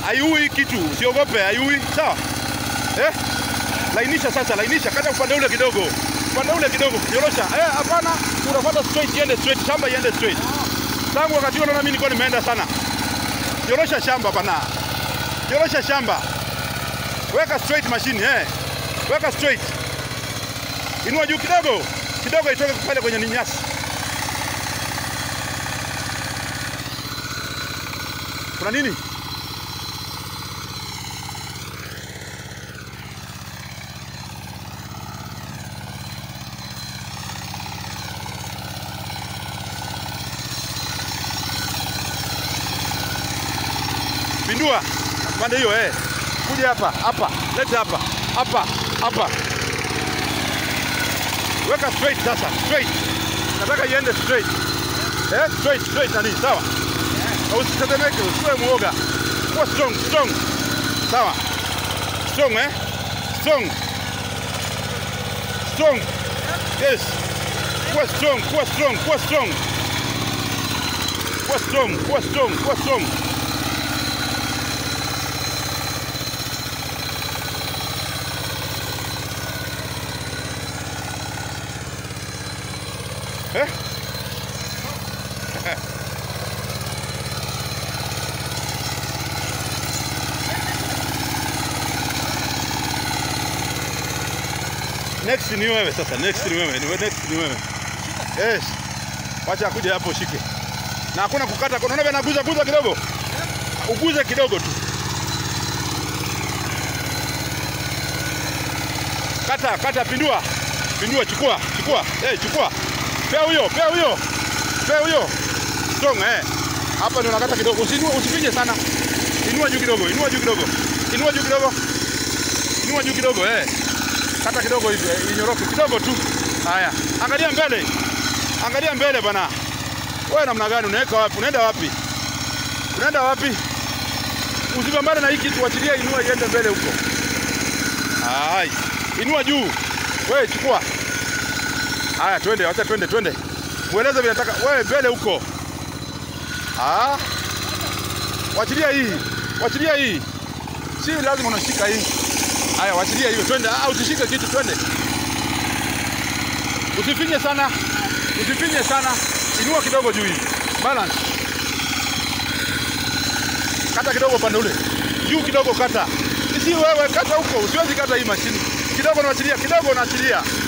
haiui kitu, usiogope, haiui. Sawa eh? Lainisha sasa, lainisha, kata upande ule kidogo, upande ule kidogo, nyorosha. Eh, hapana, unafuata straight, iende straight, shamba iende straight. Tangu wakati huo naona mimi nilikuwa nimeenda sana. Nyorosha shamba bana, nyorosha shamba, weka straight mashine eh, weka straight, inua juu kidogo kidogo, itoke pale kwenye ni nyasi. Kuna nini? Pindua pande hiyo eh. Kuja hapa hapa, leta hapa hapa hapa, weka straight sasa, straight. Nataka iende straight eh, straight straight, nani sawa, na usitetemeke, usiwe muoga, kuwa strong strong, sawa, strong eh, strong strong, yes, kuwa strong, kuwa strong, kuwa strong, kuwa strong, kuwa strong, kuwa strong. Eh? Next ni wewe sasa, next ni wewe, ni wewe, next ni wewe. Yes. Wacha akuje hapo shike. Na hakuna kukata, unaona vile naguza guza kidogo? Uguze kidogo tu. Kata, kata, pindua. Pindua, chukua, chukua. Eh, chukua. Pea huyo, pea huyo. Pea huyo. Strong eh. Hapa ndio nakata kidogo. Usinue, usifinye sana. Inua juu kidogo, inua juu kidogo. Inua juu kidogo. Inua juu kidogo eh. Kata kidogo hivi, eh, inyoroke kidogo tu. Haya, angalia mbele. Angalia mbele bana. Wewe namna gani unaweka wapi? Unaenda wapi? Unaenda wapi? Usipambane na hii kitu, achilia, inua iende mbele huko. Hai. Inua juu. Wewe chukua. Haya, twende, acha twende, twende. Mueleze vile nataka. Wewe mbele huko. Ah. Wachilia hii. Wachilia hii. Si lazima unashika hii. Haya, wachilia hiyo, twende. Ah, usishike kitu, twende. Usifinye sana. Usifinye sana. Inua kidogo juu hii. Balance. Kata kidogo pande ule. Juu kidogo kata. Si wewe kata huko, usiwezi kata hii mashini. Kidogo unaachilia, kidogo unaachilia.